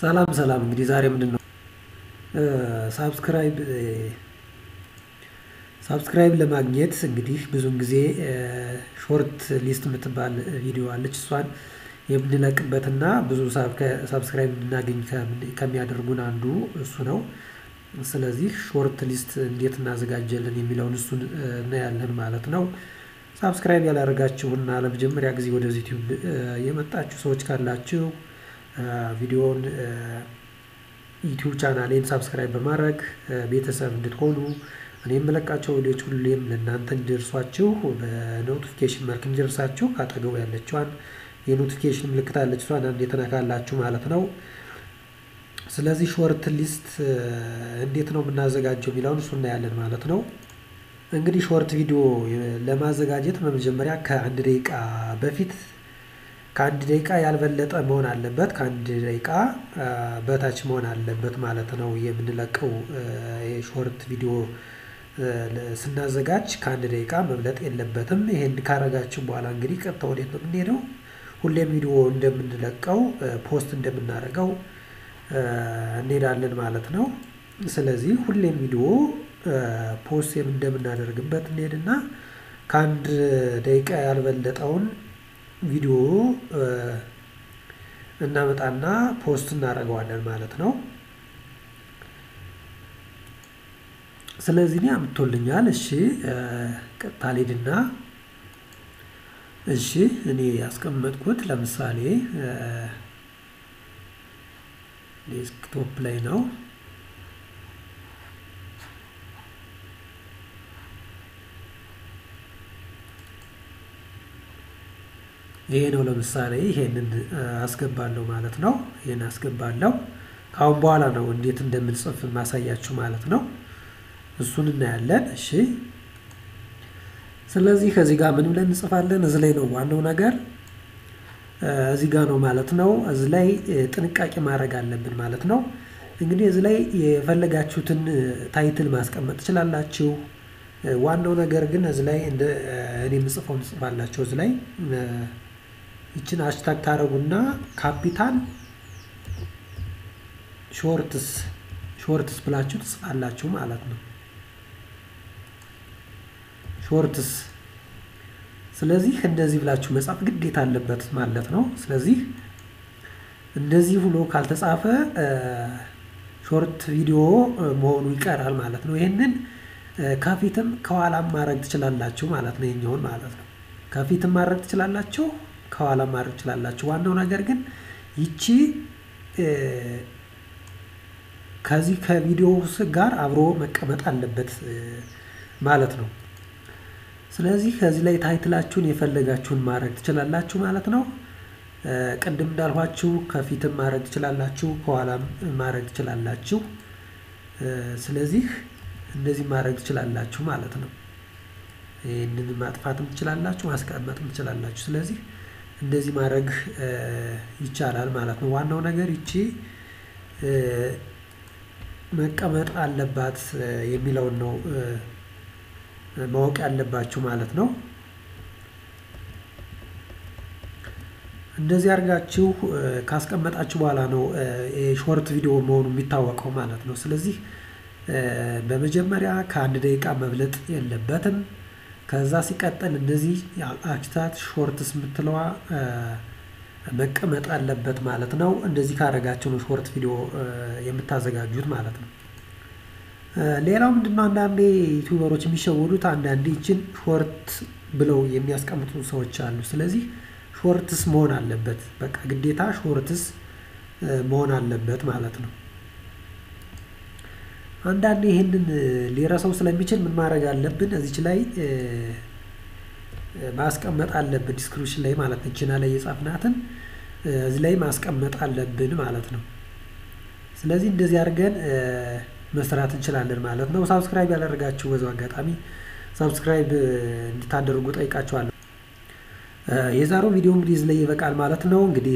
ሰላም ሰላም እንግዲህ ዛሬ ምንድነው ሳብስክራይብ ሳብስክራይብ ለማግኘት እንግዲህ ብዙን ጊዜ ሾርት ሊስት የምትባል ቪዲዮ አለች እሷን የምንለቅበትና ብዙ ሳብስክራይብ እንድናገኝ ከሚያደርጉን አንዱ እሱ ነው። ስለዚህ ሾርት ሊስት እንዴት እናዘጋጃለን የሚለውን እሱን እናያለን ማለት ነው። ሳብስክራይብ ያላደረጋችሁና ለመጀመሪያ ጊዜ ወደዚህ ዩቲዩብ የመጣችሁ ሰዎች ካላችሁ ቪዲዮውን ዩቲዩብ ቻናሌን ሳብስክራይብ በማድረግ ቤተሰብ እንድትሆኑ እኔ የምለቃቸው ቪዲዮዎች ሁሌም ለእናንተ እንዲደርሷችሁ በኖቲፊኬሽን መልክ እንዲደርሳችሁ ካጠገቡ ያለችዋን የኖቲፊኬሽን ምልክት አለች እሷን አንዴ ትነካላችሁ ማለት ነው። ስለዚህ ሾርት ሊስት እንዴት ነው የምናዘጋጀው የሚለውን እሱ እናያለን ማለት ነው። እንግዲህ ሾርት ቪዲዮ ለማዘጋጀት በመጀመሪያ ከአንድ ደቂቃ በፊት ከአንድ ደቂቃ ያልበለጠ መሆን አለበት ከአንድ ደቂቃ በታች መሆን አለበት ማለት ነው። የምንለቀው የሾርት ቪዲዮ ስናዘጋጅ ከአንድ ደቂቃ መብለጥ የለበትም ይሄን ካረጋችሁ በኋላ እንግዲህ ቀጥታ ወዴት ነው የምንሄደው? ሁሌም ቪዲዮ እንደምንለቀው ፖስት እንደምናደርገው እንሄዳለን ማለት ነው። ስለዚህ ሁሌም ቪዲዮ ፖስት እንደምናደርግበት እንሄድና ከአንድ ደቂቃ ያልበለጠውን ቪዲዮ እናመጣና ፖስት እናደርገዋለን ማለት ነው። ስለዚህ እኔ አምጥቶልኛል እሺ ቀጥታ ልሂድና እሺ እኔ ያስቀመጥኩት ለምሳሌ ዴስክቶፕ ላይ ነው። ይሄ ነው ለምሳሌ ይሄንን አስገባለሁ ማለት ነው። ይሄን አስገባለሁ ከአሁን በኋላ ነው እንዴት እንደምንጽፍ ማሳያችሁ ማለት ነው። እሱን እናያለን እሺ። ስለዚህ ከዚህ ጋር ምን ብለን እንጽፋለን? እዚህ ላይ ነው ዋናው ነገር እዚህ ጋር ነው ማለት ነው። እዚህ ላይ ጥንቃቄ ማድረግ አለብን ማለት ነው። እንግዲህ እዚህ ላይ የፈለጋችሁትን ታይትል ማስቀመጥ ትችላላችሁ። ዋናው ነገር ግን እዚህ ላይ እንደ እኔ የምጽፈውን ትጽፋላችሁ። እዚህ ላይ ይችን ሃሽታግ ታደርጉና ካፒታል ሾርትስ ሾርትስ ብላችሁ ትጽፋላችሁ ማለት ነው። ሾርትስ ስለዚህ እንደዚህ ብላችሁ መጻፍ ግዴታ አለበት ማለት ነው። ስለዚህ እንደዚህ ብሎ ካልተጻፈ ሾርት ቪዲዮ መሆኑ ይቀራል ማለት ነው። ይሄንን ከፊትም ከኋላም ማድረግ ትችላላችሁ ማለት ነው። የኛውን ማለት ነው። ከፊትም ማድረግ ትችላላችሁ፣ ከኋላም ማድረግ ትችላላችሁ። ዋናው ነገር ግን ይቺ ከዚህ ከቪዲዮ ጋር አብሮ መቀመጥ አለበት ማለት ነው። ስለዚህ ከዚህ ላይ ታይትላችሁን የፈለጋችሁን ማድረግ ትችላላችሁ ማለት ነው። ቅድም እንዳልኋችሁ ከፊትም ማድረግ ትችላላችሁ፣ ከኋላም ማድረግ ትችላላችሁ። ስለዚህ እንደዚህ ማድረግ ትችላላችሁ ማለት ነው። ይህንን ማጥፋትም ትችላላችሁ፣ ማስቀመጥም ትችላላችሁ። ስለዚህ እንደዚህ ማድረግ ይቻላል ማለት ነው። ዋናው ነገር ይቺ መቀመጥ አለባት የሚለውን ነው ማወቅ ያለባችሁ ማለት ነው። እንደዚህ አድርጋችሁ ካስቀመጣችሁ በኋላ ነው የሾርት ቪዲዮ መሆኑ የሚታወቀው ማለት ነው። ስለዚህ በመጀመሪያ ከአንድ ደቂቃ መብለጥ የለበትም። ከዛ ሲቀጥል እንደዚህ አክታት ሾርትስ የምትለዋ መቀመጥ አለበት ማለት ነው። እንደዚህ ካደረጋችሁ ነው ሾርት ቪዲዮ የምታዘጋጁት ማለት ነው። ሌላው ምንድነው አንዳንዴ ዩቲዩበሮች የሚሸወዱት አንዳንዴ ይችን ሾርት ብለው የሚያስቀምጡ ሰዎች አሉ። ስለዚህ ሾርትስ መሆን አለበት በቃ ግዴታ ሾርትስ መሆን አለበት ማለት ነው። አንዳንዴ ይህንን ሊረሳው ስለሚችል ምን ማድረግ አለብን? እዚች ላይ ማስቀመጥ አለብን ዲስክሪፕሽን ላይ ማለት ነው። ችና ላይ የጻፍናትን እዚህ ላይ ማስቀመጥ አለብን ማለት ነው። ስለዚህ እንደዚህ አድርገን መስራት እንችላለን ማለት ነው። ሳብስክራይብ ያላደረጋችሁ በዛው አጋጣሚ ሳብስክራይብ እንድታደርጉ ጠይቃችኋለሁ። የዛሬው ቪዲዮ እንግዲህ እዚህ ላይ ይበቃል ማለት ነው። እንግዲህ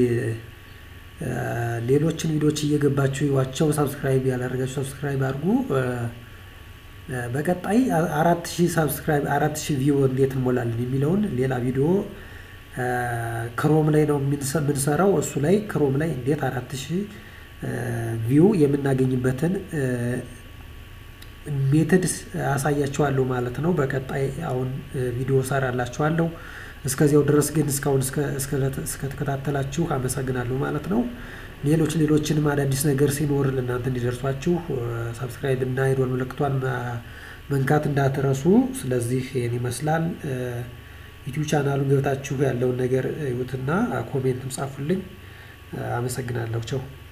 ሌሎችን ቪዲዮዎች እየገባችሁ ይዋቸው። ሳብስክራይብ ያላደረጋችሁ ሳብስክራይብ አድርጉ። በቀጣይ አራት ሺህ ሳብስክራይብ አራት ሺህ ቪው እንዴት እንሞላለን የሚለውን ሌላ ቪዲዮ ክሮም ላይ ነው የምንሰራው። እሱ ላይ ክሮም ላይ እንዴት አራት ሺህ ቪው የምናገኝበትን ሜትድ አሳያችኋለሁ ማለት ነው። በቀጣይ አሁን ቪዲዮ ሰራላችኋለሁ። እስከዚያው ድረስ ግን እስካሁን እስከተከታተላችሁ አመሰግናለሁ ማለት ነው። ሌሎች ሌሎችንም አዳዲስ ነገር ሲኖር ለእናንተ እንዲደርሷችሁ ሰብስክራይብ እና የደወል ምልክቷን መንካት እንዳትረሱ። ስለዚህ ይህን ይመስላል። ዩቲዩብ ቻናሉን ገብታችሁ ያለውን ነገር እዩትና ኮሜንትም ጻፉልኝ። አመሰግናለሁ። ቸው